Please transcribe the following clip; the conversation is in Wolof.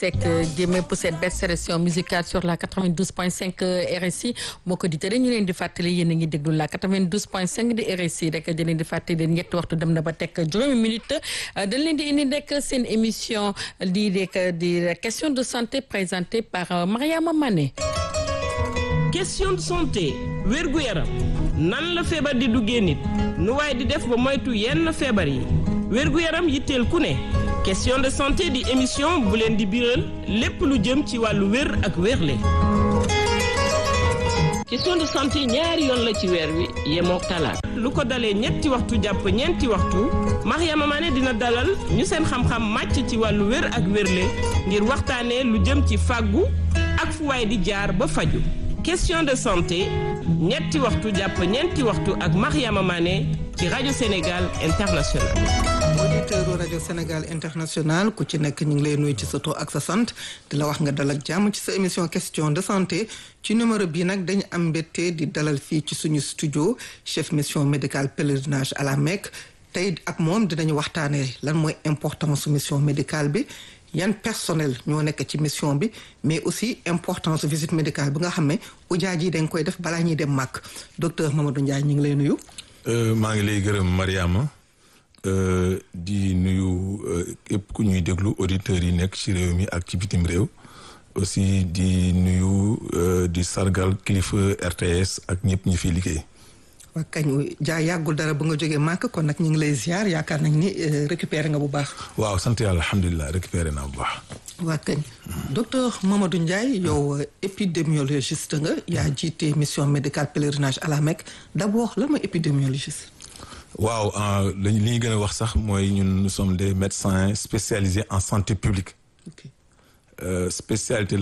teg jëmee pour cette belle sélection musicale sur la 92.5 RSI moo ko di tere ñu leen di fàttali yéen a ngi déglu la 92.5 di RSI rek di leen di fàttali leen ñetti waxtu dem na ba teg juróomi minute dañ leen di indi rek seen émission di rek di question de santé présentée par Mariama Mané. question de santé wérgu yaram nan la feebar di duggee nit nu waaye di def ba moytu yenn feebar yi wérgu yaram yitteel ku ne question de santé di émission bu leen di biral lépp lu jëm ci wàllu wér ak wérle question de santé ñaari yoon la ci weer wi yemook talaata lu ko dalee ñetti waxtu jàpp ñeenti waxtu Mariama Mané dina dalal ñu seen xam-xam màcc ci wàllu wér ak wérle ngir waxtaanee lu jëm ci fàggu ak fu waay di jaar ba faju question de santé ñetti waxtu jàpp ñeenti waxtu ak Mariama Mané ci rajo Sénégal International auditeur rajo Sénégal International ku ci nekk ñu ngi lay nuyu ci sa tur ak sa sant di la wax nga dal ak jàmm ci sa émission question de santé ci numéro bii nag dañu am mbégte di dalal fii ci suñu studio chef mission médicale pèlerinage à la Mecque tey ak moom dinañu waxtaanee lan mooy importance mission médicale bi yan personnel ñoo nekk ci mission bi mais aussi importance visite médicale bi nga xam ne ujaaj yi dañ koy def balaa ñuy dem màkk docteur Mamadou Ndiaye ñu ngi lay nuyu. maa ngi lay gërëm Mariama di nuyu képp ku ñuy déglu auditeurs yi nekk ci réew mi ak ci bitim réew aussi di nuyu di sargal kilifa RTS ak ñëpp ñi fiy liggéey. waa kañ jaa yàggul dara ba nga jógee màkk kon nag ñu ngi lay ziar yaakaar nañ ni récupéré nga bu baax. waaw sant yàlla alhamdulilah récupéré naa bu baax. waa kañ docteur Mamadou Ndiaye yow épidémiologiste nga yaa jiite mission médicale pèlerinage à la Mecque d' abord lan mooy épidémiologiste. waaw li ñu gën a wax sax mooy ñun nous sommes des médecins spécialisés en santé publique. spécialité